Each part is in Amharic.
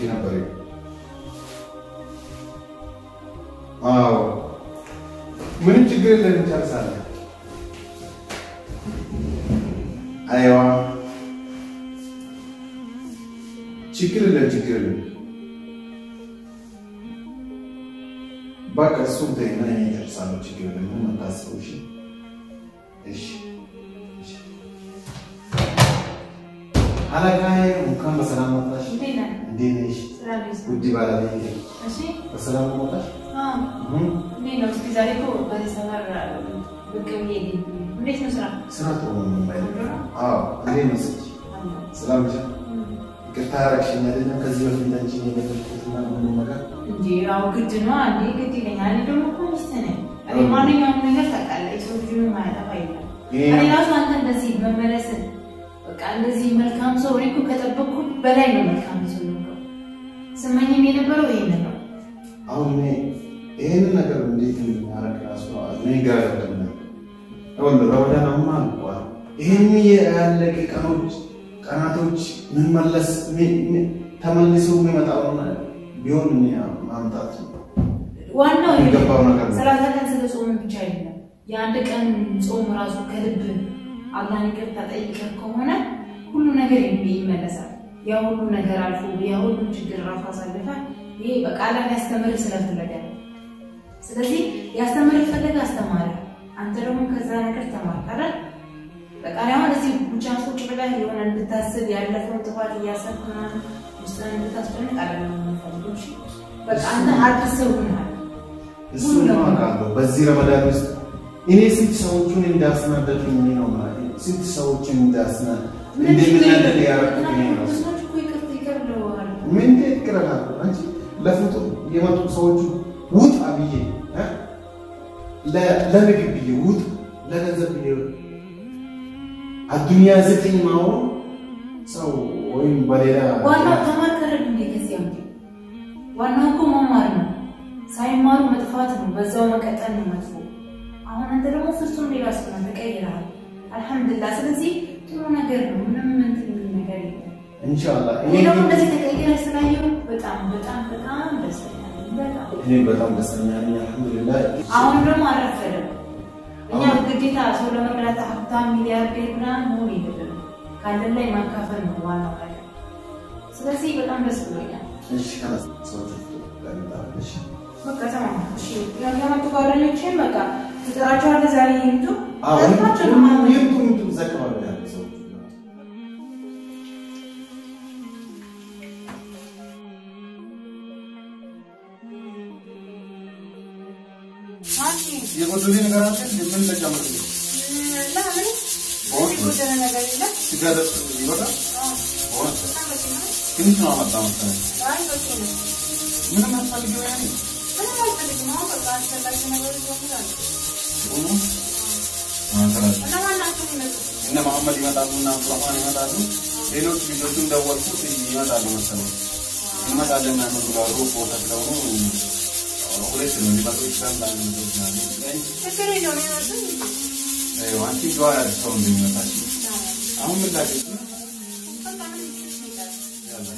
ነበር። አዎ ምንም ችግር የለም እንጨርሳለን። አይዋ ችግር የለም ችግር የለም። በቃ እሱም ተይና እኔ እጨርሳለሁ። ችግር የለም ምንም አታስበው። እሺ እሺ እሺ። አለቃዬ እንኳን በሰላም መጣሽ። እንዴት ነህ? እንዴት ነሽ? ስራ እንዴት ነው? ውድ ባለቤቴ እሺ በሰላም መጣሽ? አዎ። እህ እንዴት ነው? እስኪ ዛሬ እኮ በዚህ ሰፈር ብቅ ብዬ እንዴት ነው ስራ? ስራ ጥሩ ነው የማይለው። አዎ እንዴት ነው ስልሽ? ሰላም ነሽ? ይቅርታ ያደረግሽኝ አይደለም ከዚህ በፊት አንቺ የገለጽኩትና ምንም ነገር እንጂ ያው ግድ ነው አንዴ ግድ ይለኛል። እኔ ደግሞ እኮ ሚስት ነኝ። እኔ ማንኛውም ነገር ታውቃለህ። የሰው ልጅ ማያጠፋ የለም። ይሄ እኔ ራሱ አንተ እንደዚህ መመለስን በቃ እንደዚህ መልካም ሰው እኔ እኮ ከጠበቅኩት በላይ ነው መልካም ሰው ነው። ስመኝም የነበረው ይሄንን ነው። አሁን እኔ ይህንን ነገር እንዴት እንደማደርግ ራሱ እኔ ግራ ገብቶኛል። ይኸውልህ ረመዳን አልቋል። ይህን ያለቀ ቀኖች ቀናቶች ምንመለስ ተመልሶ የሚመጣውን ቢሆን እኔ ማምጣት ዋናው የሚገባው ነገር ነው። ሰላሳ ቀን ስለ ጾምን ብቻ አይደለም። የአንድ ቀን ጾም ራሱ ከልብ አላህን ይቅርታ ጠይቀህ ከሆነ ሁሉ ነገር ይመለሳል። ያ ሁሉ ነገር አልፎ ያ ሁሉ ችግር ራሱ አሳልፈ ይሄ በቃ አላህ ያስተምርህ ስለፈለገ ነው። ስለዚህ ያስተምርህ ፈለገ አስተማረ። አንተ ደግሞ ከዛ ነገር ተማርክ አይደል? በቃ እኔ አሁን እዚህ ብቻ ቁጭ ብለህ የሆነ እንድታስብ ያለፈውን ጥፋት እያሰብክ ምናምን ውስጥህን እንድታስጨንቅ አይደለም የምፈልገው። እሺ? በቃ አንተ አዲስ ሰው ሆነሃል። እሱ ነው አውቃለሁ። በዚህ ረመዳን ውስጥ እኔ ስንት ሰዎቹን እንዳስናደድኩኝ እኔ ነው ማለት ነው። ስንት ሰዎችን እንዳስና እንደምናደድ ያደረኩት እኔ ነው። ብዙዎች እኮ ይቅርታ ይቅር ብለዋል። ምን እንዴት ይቅረናል? አንቺ ለፎቶ የመጡ ሰዎቹ ውጣ ብዬ እ? ለ- ለምግብ ብዬ ውጣ ለገንዘብ ብዬ አዱንያ ዘጠኝ ማሆን ሰው ወይም በሌላ ዋናው ተማርከረድ እንዴ ከዚህ አምጪ። ዋናው እኮ መማር ነው። ሳይማሩ መጥፋት ነው። በዛው መቀጠል ነው መጥፎ። አሁን አንተ ደግሞ ፍጹም ሌላ ሰው ነህ፣ ተቀይረሃል። አልሐምዱሊላህ። ስለዚህ ጥሩ ነገር ነው። ምንም እንትን የሚል ነገር የለም። ኢንሻአላህ እኔ ደግሞ እንደዚህ ተቀይረህ ስላየሁ በጣም በጣም በጣም ደስተኛ ነኝ። በጣም እኔ በጣም ደስተኛ ነኝ። አልሐምዱሊላህ አሁን ደግሞ አልረፈደም። እኛ ግዴታ ሰው ለመርዳት ሀብታም ሚሊያርዴር ምናምን መሆን የለብንም። ካለን ላይ ማካፈል ነው ዋናው ነገር። ስለዚህ በጣም ደስ ብሎኛል። እሺ ከላስ ሰዎች እሺ በቃ ተማም እሺ፣ ያለመጡ ጓደኞችን በቃ ትጠራቸዋለህ። ዛሬ ይምጡ አዎ አልፋቸው ነው ሁሉም ማለት ነው። ይምጡ ይምጡ ዘክባሉ ያሉ ሰዎች ማንቺ የጎደለ ነገር አለ ምን ተጨምር ለምን የጎደለ ነገር የለም? ስጋ ደስ ይበቃ አዎ፣ ሆነ በጣም በቂ ነው። ትንሽ ነው አመጣ መሰለኝ አይ በቂ ነው። ምንም አትፈልጊው ያኔ ምንም አልፈልግም። አሁን በቃ አስፈላጊ ነገሮች በሙሉ አሉ። ሆኖ ማከራጅ እነማን ናቸው የሚመጡት? እነ መሐመድ ይመጣሉ እና አብዱራህማን ይመጣሉ ሌሎች ልጆቹም ደወልኩት ይመጣሉ መሰለኝ እንመጣለን እና ምን ብላሉ ቦታ ስለሆኑ ሁለት ነው ሊመጡ ይችላል አንድ ልጆች ናሉ ችግር የለውም የሚመጡት አንቺ ዱዓ ያለ ሰው እንደሚመጣች አሁን ምን ላድርግ በቃ ምን ይችላል?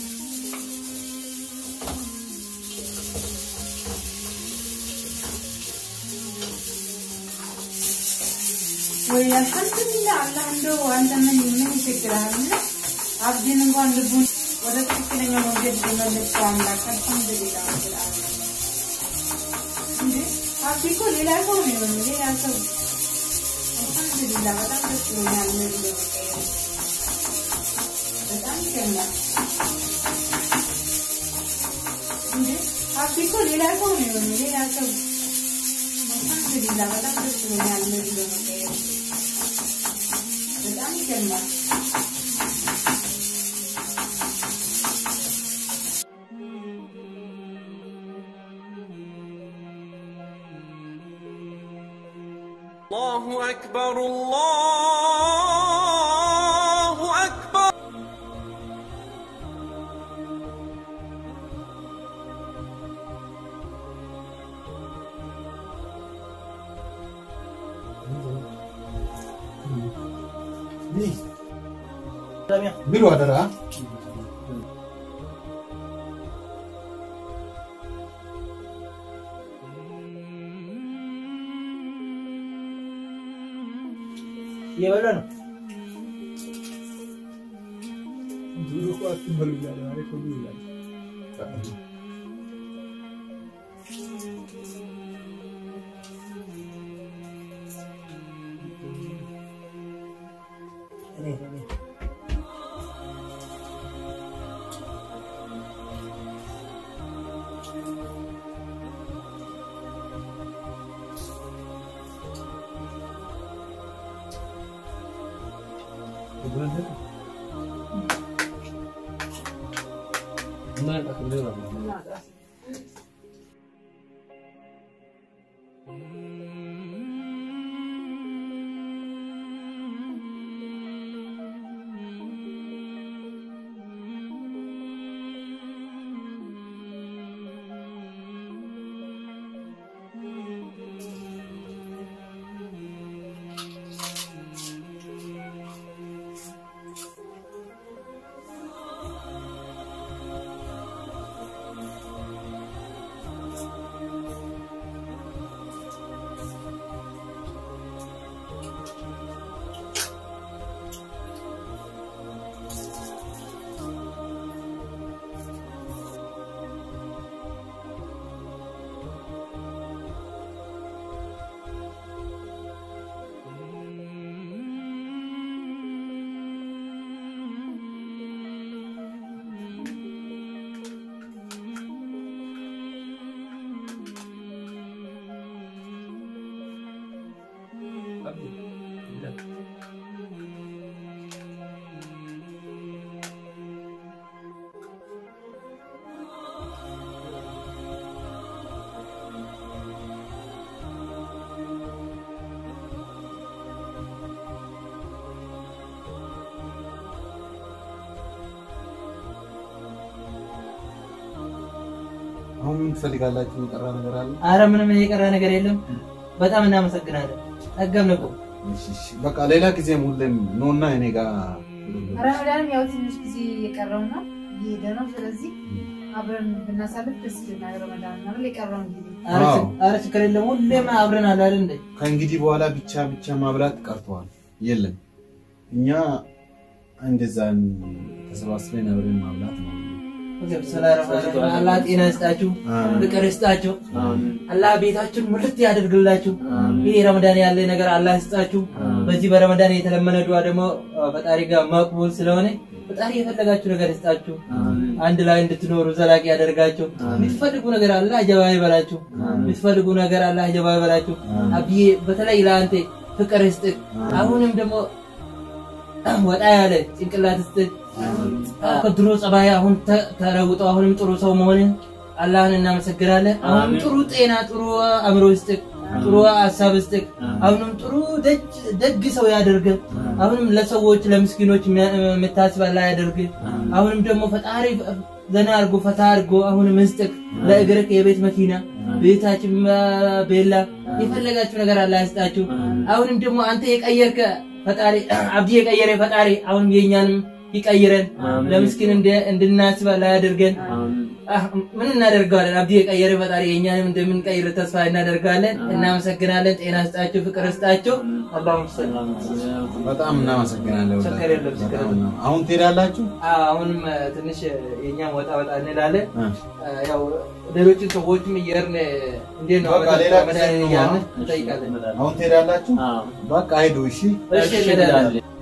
ወይ አልሐምዱሊላህ አላህ እንደው አንተ ምን ምን ይቸግራል? እና አብዲን እንኳን ልቡን ወደ ትክክለኛ መንገድ የመለሰው አምላክ አልሐምዱሊላህ ረብል ዓለሚን። እንዴ አብዲ እኮ ሌላ ሰው ነው የሆነው፣ ሌላ ሰው አልሐምዱሊላህ በጣም ደስ ብሎኛል። እነዚህ በመቀየሩ በጣም ይገርማል። እንዴ አብዲ እኮ ሌላ ሰው ነው የሆነው፣ ሌላ ሰው አልሐምዱሊላህ በጣም ደስ ብሎኛል። እነዚህ በመቀየሩ በጣም ይገርማል። الله أكبر الله أكبر ብሉ አደራ እየበላ ነው። ብዙ እኮ አትበሉ እያለ ዛሬ እኮ ብዙ ይላል። እኔ እኔ አሁን ምን ትፈልጋላችሁ? የቀረ ነገር አለ? አረ ምንም የቀረ ነገር የለም። በጣም እናመሰግናለን። ጠገምን እኮ እሺ፣ እሺ። በቃ ሌላ ጊዜም ሁሌም ኖና እኔ ጋር ረመዳንም ያው ትንሽ ጊዜ የቀረውና እየሄደ ነው። ስለዚህ አብረን ብናሳልፍ ደስ ይለናል። ረመዳን ነው የቀረውን ጊዜ አረ አዎ። ችግ- አረ ችግር የለም። ሁሌም አብረን አለ አይደል እንዴ? ከእንግዲህ በኋላ ብቻ ብቻ ማብላት ቀርተዋል። የለም እኛ እንደዛ ተሰባስበን አብረን ማብላት ነው። አላህ ጤና ይስጣችሁ፣ ፍቅር ይስጣችሁ። አላህ ቤታችሁን ሙልት ያደርግላችሁ። ይህ ረመዳን ያለ ነገር አላህ ይስጣችሁ። በዚህ በረመዳን የተለመነ ዱዓ ደግሞ ፈጣሪ ጋር መቅቡል ስለሆነ ፈጣሪ የፈለጋችሁ ነገር ይስጣችሁ። አንድ ላይ እንድትኖሩ ዘላቂ ያደርጋችሁ። የምትፈልጉ ነገር አላህ ጀባ ይበላችሁ። የምትፈልጉ ነገር አላህ ጀባ ይበላችሁ። አብዬ በተለይ ለአንተ ፍቅር ይስጥህ። አሁንም ደግሞ ወጣ ያለ ጭንቅላት ይስጥህ። ከድሮ ጸባይ አሁን ተ- ተለውጦ አሁንም ጥሩ ሰው መሆንን አላህን እናመሰግናለን። አሁንም ጥሩ ጤና፣ ጥሩ አእምሮ ይስጥህ፣ ጥሩ ሀሳብ ይስጥህ። አሁንም ጥሩ ደግ- ደግ ሰው ያደርግ። አሁንም ለሰዎች ለምስኪኖች የሚያ- የምታስብ አላህ ያደርግ። አሁንም ደግሞ ፈጣሪ ዘና አድርጎ ፈታ አድርጎ አሁንም ይስጥህ። ለእግርህ የቤት መኪና ቤታችን ቤላ የፈለጋችሁ ነገር አላህ ይስጣችሁ። አሁንም ደግሞ አንተ የቀየርከ ፈጣሪ አብዲ የቀየረ ፈጣሪ አሁንም የእኛንም ይቀይረን ለምስኪን እንደ- እንድናስብ አላህ ያደርገን። አህ፣ ምን እናደርገዋለን? አብዲ የቀየረ ፈጣሪ የእኛንም እንደምንቀይር ተስፋ እናደርጋለን። እናመሰግናለን። ጤና ስጣችሁ፣ ፍቅር ስጣችሁ። አላሁ በጣም እናመሰግናለን። ችግር የለም፣ ችግር በጣም የለም። እና- አሁን ትሄዳላችሁ? አሁንም እ፣ ትንሽ የእኛም ወጣ ወጣ እንላለን። እ። እ፣ ያው ሌሎችን ሰዎችም እየርን እንዴት ነው በቃ ሌላ ጊዜ መድኃኒት ነው እያልን አሁን። እንጠይቃለን። አሁን ትሄዳላችሁ? በቃ ሂዱ። እሺ እሺ እንሄዳለን።